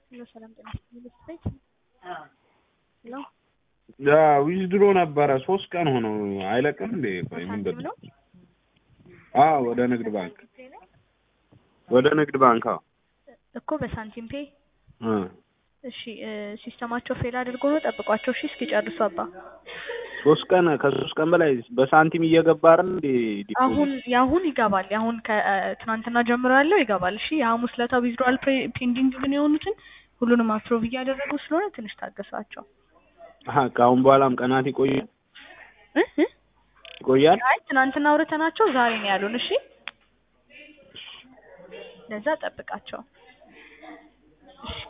ሄሎ ሰላም ጤና ይስጥልኝ ቤት ሄሎ ዊዝድሮ ነበረ ሶስት ቀን ሆነው አይለቅም እንዴ? ቆይ ምንድን ሳንቲም ነው? ነው አዎ ወደ ንግድ ባንክ ወደ ንግድ ባንክ አዎ እኮ በሳንቲም ፔ እ እሺ እ ሲስተማቸው ፌል አድርጎ ነው ጠብቋቸው እሺ እስኪጨርሱ አባ ሶስት ቀን ከሶስት ቀን በላይ በሳንቲም እየገባ አይደል እንዴ? ዲፖዚት? አሁን የአሁን ይገባል የአሁን ከትናንትና ጀምሮ ያለው ይገባል እሺ የሐሙስ ለታ ዊዝድሮዋል ፔንዲንግ ግን የሆኑትን ሁሉንም አፕሮቭ እያደረጉ ስለሆነ ትንሽ ታገሷቸው አሀ ከአሁን በኋላም ቀናት ይቆያል እ እ ይቆያል። አይ ትናንትና አውርተናቸው ዛሬ ነው ያሉን እሺ ለዛ ጠብቃቸው